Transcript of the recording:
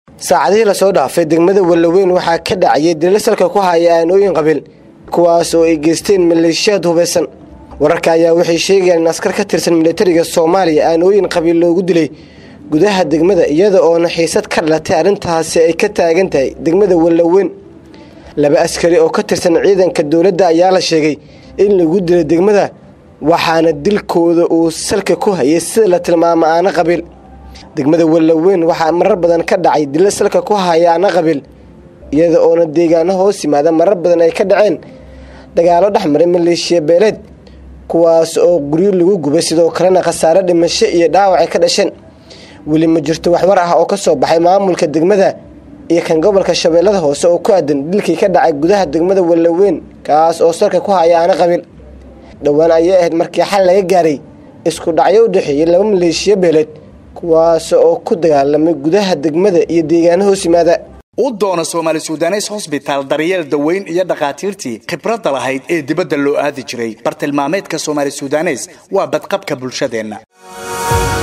saacadihii lasoo dhaafay degmada wallaweyn waxaa ka dhacayay dilal salka ku haya aanooyin qabiil kuwaas oo ay geysteen maleeshiyaad hubaysan wararka ayaa waxay sheegayaan in askar ka tirsan militariga soomaaliya aanooyin qabiil loogu dilay gudaha degmada iyada oona xiisad ka dhalatay arrintaasi ay ka taagan tahay degmada wallaweyn laba askari oo ka tirsan ciidanka dowladda ayaa la sheegay in lagu dilay degmada waxaana dilkooda uu salka ku hayay sida la tilmaamo aana qabiil degmada wallaweyn waxaa marar badan ka dhacay dila salka ku haya aana qabiil iyada oona deegaano hoos yimaada marar badan ay ka dhaceen dagaalo dhexmaray maleeshiya beeleed kuwaas oo guryo lagu gubay sidoo kalena khasaare dhimasho iyo dhaawac ay ka dhasheen weli ma jirto waxwar ah oo ka soo baxay maamulka degmada iyo kan gobolka shabeellada hoose oo ku aadan dilkii ka dhacay gudaha degmada wallaweyn kaas oo salka ku haya aana qabiil dhowaan ayay ahayd markii xal laga gaaray isku dhacyo u dhexeeyay laba maleeshiya beeleed kuwaas oo ku dagaalamay gudaha degmada iyo deegaano hoos yimaada u doono soomaali sudanes hosbitaal daryeel daweyn iyo dhakhaatiirtii khibradda lahayd ee dibadda loo aadi jiray bartilmaameedka soomaali sudanes waa badqabka bulshadeenna